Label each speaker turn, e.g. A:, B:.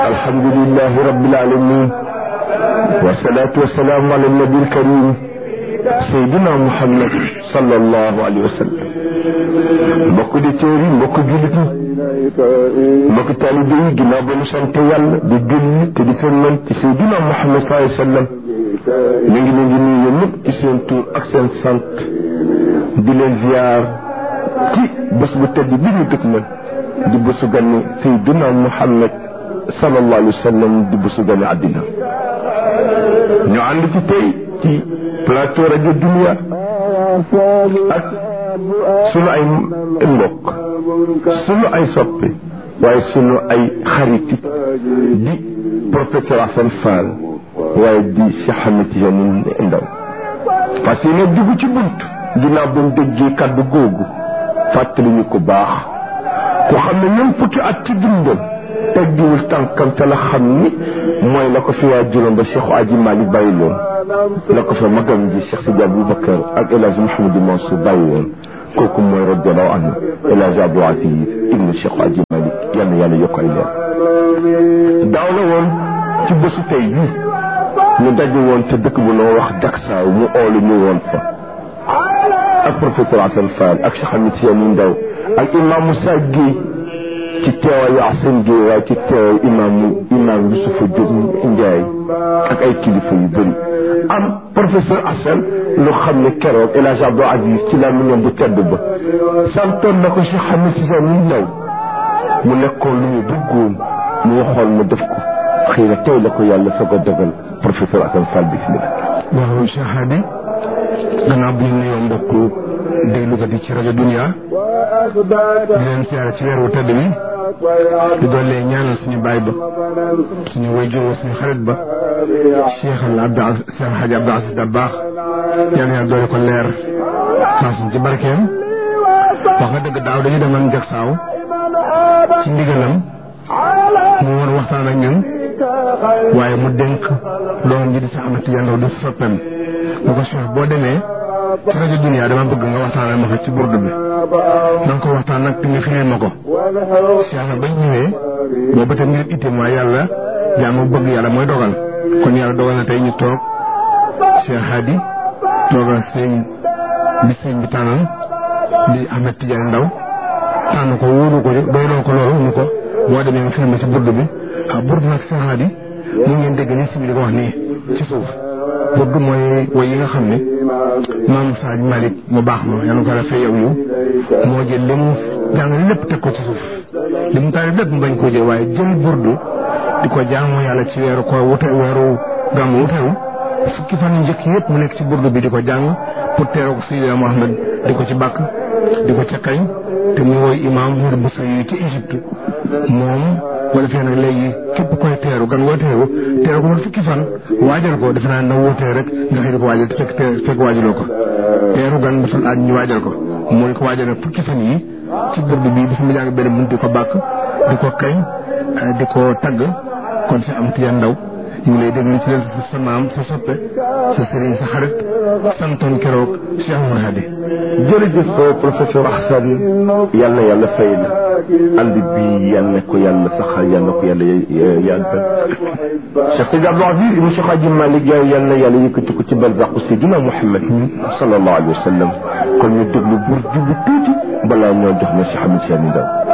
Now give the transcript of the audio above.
A: alhamdulilahi rabbil alamin wasalaatu wasalaamu ala nabi alkarim sayduna muhammad sallallahu alayhi wa sallam mbokk di téer yi mbokk jullit ñi mbokk taalibe yi ginnaaw ba ñu sant yàlla di julli te di sëlmal ci sayduna muhammad sallallahu alayhi wa sallam ñu ngi leen di nuyu ñëpp ci seen tur ak seen sant di leen ziar ci bés bu tedd bi ñu dëkk man di bésu ganni sayduna muhammad sallallahu alayhi wa sallam di bésu ganni àddina ñu ànd ci tey ci plateau rajo Dunia ak sunu ay mbokk sunu ay soppe waaye sunu ay xariti di professeur Assane Fall waaye di Cheikh Ahmed Tidiane Ndaw parce que ne dugg ci bunt ginnaaw ba mu déggee kàddu googu fàttali ñu ko baax ku xam ne ñoom fukki at ci dundam teggiwul tànkam te la xam ni mooy la ko fi waa juróom ba Cheikh Aji Malick bàyyi loon la ko fa magam ji Cheikh Sidi Aboubacar ak El Hadj Mouhamadou Mansour bàyyi woon kooku mooy radiallahu anhu El Hadj Abdou Aziz ibnu Cheikh Aji Malick yal na yàlla yokk ay leer daaw la woon ci bésu tey bi ñu daje woon te dëkk bu noo wax Jaksaaw mu oolu ñu woon fa ak professeur Assane Fall ak Cheikh Ahmed Tidiane Ndaw ak imam Moussa Guèye ci teewaayu Assane Gueye waaye ci teewaayu imaamu imaam Yusufa Diop Ndiaye ak ay kilifa yu bëri am professeur Assane lu xam ne keroog El Hadj Abdou Aziz ci la ñoom bu tedd ba santoon na ko Cheikh Ahmed Tidiane Ndaw mu nekkoon lu mu bëggoon mu waxoon mu def ko xëy na tey la ko yàlla soog a dogal professeur Assane Fall bismillah
B: waaw Cheikh Hadi gannaaw bu ñu nuyoo mbokku déglukat yi ci rajo Dunia di leen siyaare ci weeru tëdd bi di doole ñaanal suñu baay ba suñu wayjur suñu xarit ba Cheikh al Abdou Cheikh Hadji Abdou Aziz Dabakh yal na doole ko leer faasuñ ci barkeem wax nga dëgg daaw dañu demoon Jaksaaw ci ndigalam mu war waxtaan ak ñun waaye mu dénk doon ji di sa Ahmed Tidiane Ndaw di soppeem mu ko Cheikh boo demee ci rajo Dunia dama bëgg nga waxtaanal ma fa ci burdu bi na nga ko waxtaan nag te nga firil ma ko Cheikh na bañ ñëwee boobu tam ngir itte mooy yàlla jaamu bëgg yàlla mooy dogal kon yàlla dogal na tey ñu toog Cheikh Hadi toogal sëñ bi sëñ bi tànnal di Ahmed Tidiane Ndaw tànn ko wóolu ko doyloo ko loolu ñu ko boo demee nga firil ma ci burdu bi ah burdu nag Cheikh Hadi mu ngeen dégg ni si bi di ko wax nii ci suuf burdu mooy woy yi nga xam ne maam Sadio Malick mu baax ma yal na ko rafet yow yow moo jël li mu jàng lépp teg ko ci suuf li mu taari lépp mu bañ koo jël waaye jël burdu di ko jaamu yàlla ci weeru ko wute weeru gàmmu wutewu fukki fan yu njëkk yëpp mu nekk ci burdu bi di ko jàng pour teeroo ko Seydina Mohamed di ko ci bàkk di ko ca kañ te mu woy imaam Mouride Boussa yi ci Égypte moom wala fee nag léegi képp koy teeru gan ngoo teeru teeru ko man fukki fan waajal ko defe naa na wóotee rek nga xëy di ko waajal te fekk fekk waajaloo ko teeru gan dafa aaj ñu waajal ko mooy ko waajal nag fukki fan yi ci burdu bi dafa mu jàng benn bunt di ko bàkk di ko kañ di ko tagg kon si am tiyan ndaw ñu ngi lay déglu ci leen sa maam sa soppe sa sëriñ sa xarit santoon keroog Cheikh Oumar Hadi
A: jërëjëf professeur Assane yal na yàlla fay la ànd bi yal na ko yàlla saxal yal na ko yàlla yàggal Cheikh Sidi Abdou Aziz ibn Cheikh Hadji Malick Gaye yal na yàlla yëkkati ko ci barzaqu Seydina Muhammad sallallahu alayhi wa sallam kon ñu déglu bur jublu tuuti balaa ñoo jox na Cheikh Ahmed Tidiane Ndaw